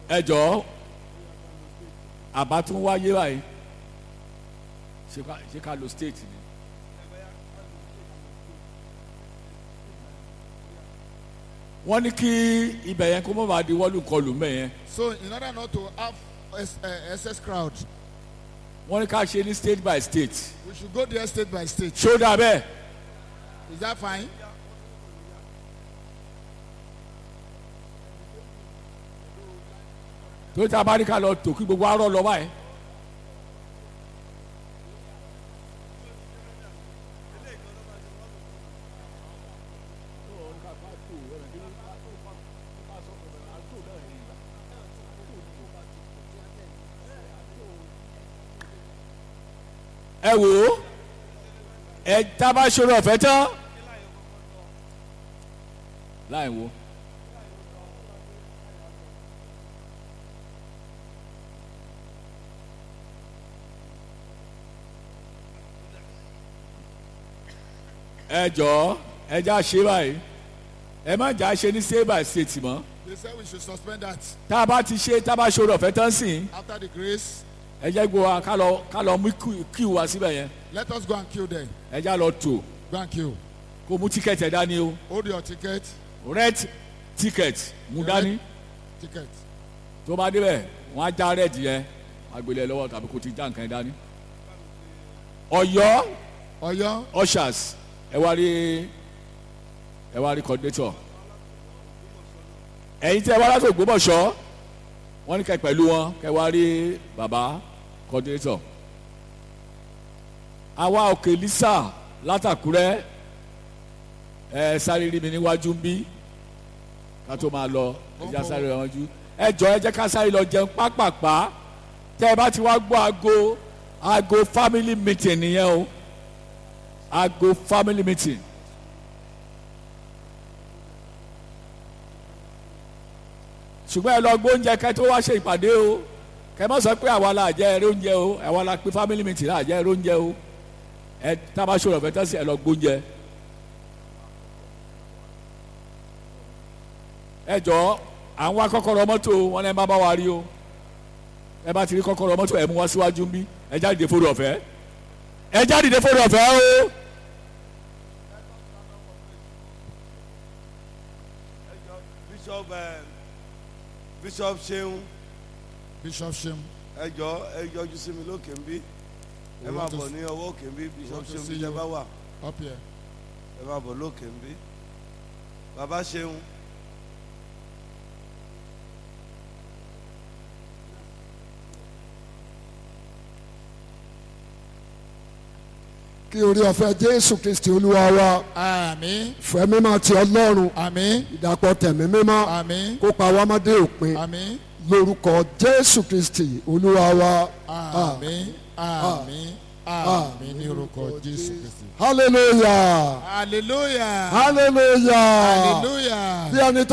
ẹ jọ̀ọ́ àbá tún wáyé báyìí ṣé ká ṣé ká lo state ni. wọ́n ní kí ibẹ̀ yẹn kó má bàa di wọ́lù kọlù mẹ́ yẹn So in order not to have ex- uh, excess crowd, wọ́n ní ká ṣe ní state by state. we should go there state by state. ṣó dà bẹ́ẹ̀ Is that fine? tó ta bá ní ká lọ tò kí gbogbo arọ lọ báyìí. ẹ wò ó ẹ tá a bá ṣòro ọ̀fẹ́ tán láì wo. ẹ jọ̀ọ́ ẹ já ṣe báyìí ẹ má jà ṣe ní state by state mọ́ They said we should suspend that tá a bá ti ṣe tá a bá ṣòro ọ̀fẹ́ tán sìn after the grace. ẹ jẹ́ gbọ́ wa ká lọ ká lọ mú kí- kí wa síbẹ̀ yẹn Let us go and queue there. ẹ já lọ tò Go and queue. kó mú tíkẹ́ẹ̀tì ẹ̀ dání o Hold your ticket. red ticket mú dání Ticket. tó bá débẹ̀ wọ́n á já red yẹn agbélé lọ́wọ́ tàbí kó ti já nǹkan yẹn dání. ọ̀yọ́ Oyo. ushers ẹ wá rí ẹ wá rí coordinator ẹ̀yin tí ẹ wá láti Ògbómọ̀ṣọ́ wọ́n ní kẹ́ pẹ̀lú wọn kẹ́ wá rí bàbá coordinator àwa òkè lisa látàkúrẹ́ ẹ sáré rí mi níwájú ń bí ká tó máa lọ ẹ já sáré wájú ẹ jọ ẹ jẹ́ ká sáré lọ jẹun pápápá tẹ́ ẹ bá ti wá gbọ́ aago aago family meeting nìyẹn o aago family meeting. ṣùgbọ́n ẹ lọ gbóúnjẹ kẹ́ tó wá ṣe ìpàdé o kẹ́ mọ́ sọ pé àwa la jẹ́ ẹrẹ́ oúnjẹ o àwa la pé family meeting la jẹ́ ẹrẹ́ oúnjẹ o ẹ tábà ṣòro ọ̀fẹ́ tẹ́sí ẹ lọ gbóúnjẹ. ẹ jọ àwọn akọ́kọ́rọ́ mọ́tò wọn lẹ́ má bá wa rí o ẹ bá ti rí kọ́kọ́rọ́ mọ́tò ẹ mú wá síwájú ń bí ẹ jáde fóònù ọ̀fẹ́ ẹ jáde fóònù ọ̀fẹ́ o. bishop eh, bishop ṣeun Bishop Shem. ẹ jọ ẹ yọjú sí mi lókè ń bí ẹ We máa want to bọ̀ s- ní ọwọ́ òkè ń bí bishop want to ṣeun see bí ẹ you. bá wà Up here. ẹ máa bọ̀ lókè ń bí bàbá ṣeun kí orí ọ̀fẹ́ jésù kristi olúwa wa Àmín. fẹ́ mímọ́ ti ọlọ́run Àmín. ìdàpọ̀ tẹ̀mí mímọ́ Àmín. kó pa wá mọ́dé òpin Àmín. lórúkọ jésù kristi olúwa wa Àmín. Àmín. Àmín ní orúkọ Jésù Kristi. hallelujah Hallelujah. hallelujah Hallelujah. bí ẹni tó